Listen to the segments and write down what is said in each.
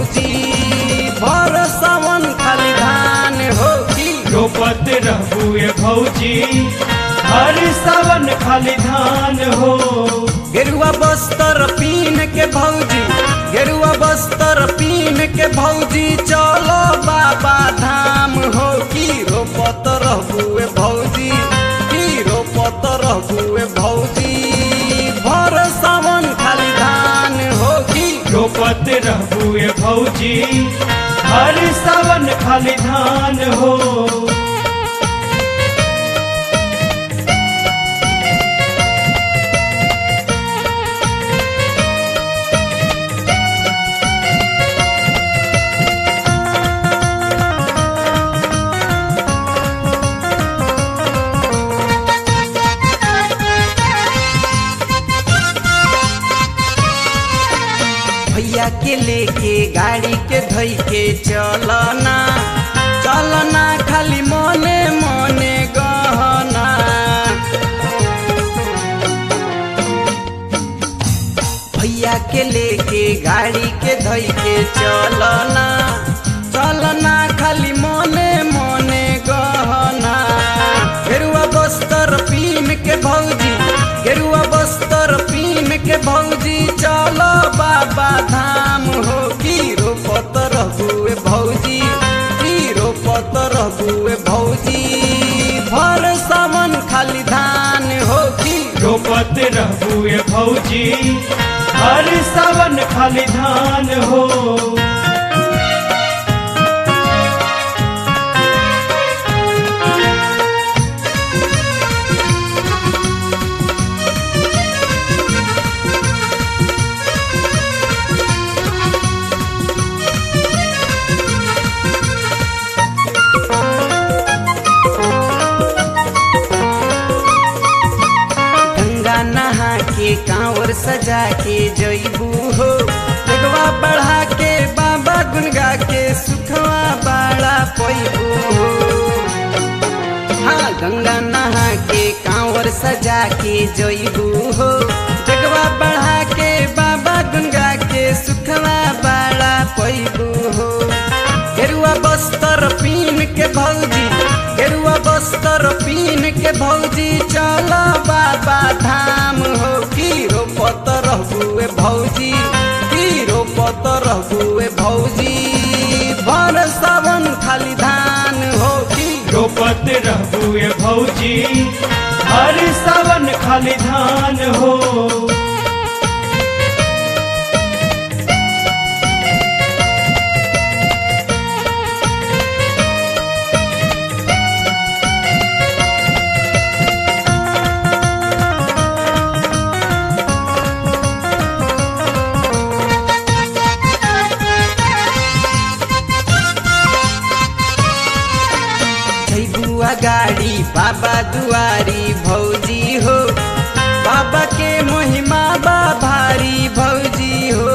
भौजी भर सावन खाली धान हो की रोपत रहबुए भौजी हर सावन खाली धान हो गेरुआ बस्तर पीन के भौजी गेरुआ बस्तर पीन के भौजी चलो बाबा धाम हो की रोपत रहबुए भौजी की रोपत रहबुए भौजी भर सावन खाली धान हो की रोपत रहबुए भौजी हर सावन खाली धान हो भैया के लेके गाड़ी के धोई के चलना चलना खाली मने मने गहना भैया के लेके गाड़ी के धोई के चलना चलना खाली मने मने गहना गेरुआ बस्तर पीन के भौजी गेरुआ बस्तर पीन के भौजी चलो बाबा धाम हो की रोपत रहबुए भौजी की रोपत रहबुए भौजी भर सावन खाली धान हो की रोपत रहबुए भौजी हर सावन खाली धान हो गंगा नहा के कांवर सजा के जईबू हो जगवा बढ़ा के बाबा गुनगा के सुखवा बाड़ा पैबू हो हाँ गंगा नहा के कांवर सजा के जईबू हो जगवा बढ़ा के बाबा गुनगा के सुखवा बाड़ा पैबू हो गेरुआ बस्तर पीन के भौजी गेरुआ बस्तर पीन के भौजी चलो बाबा धाम हो की रोपत रहबुए भौजी की रोपत रहबुए भौजी भर सावन खाली धान हो की रोपत रहबुए भौजी हर सावन खाली धान हो जैबुआ गाड़ी बाबा दुआरी भौजी हो बाबा के महिमा बा भारी भौजी हो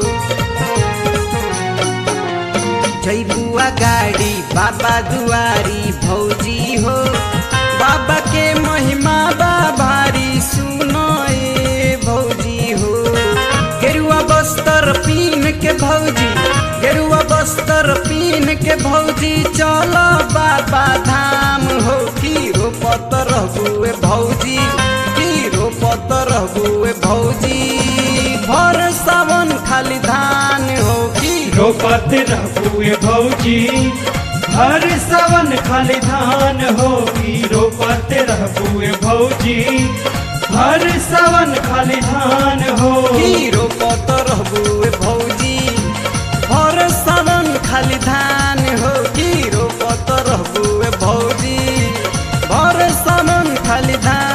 जैबुआ गाड़ी बाबा दुआरी भौजी हो बाबा के महिमा बा भारी सुनो ए भौजी हो गेरुआ बस्तर पीन के भौजी गेरुआ बस्तर पीन के भौजी चलो बाबा धाम हो की रोपत रहबुए भौजी की रोपत रहबुए भौजी भर सावन खाली धान हो की रोपत रहबुए भौजी हर सावन खाली धान होगी रोपत रहबुए भौजी हर सावन खाली धान हो की रोपत रहबुए भौजी भर सावन खाली धान हो की रोपत रहबुए भौजी भर सावन खाली धान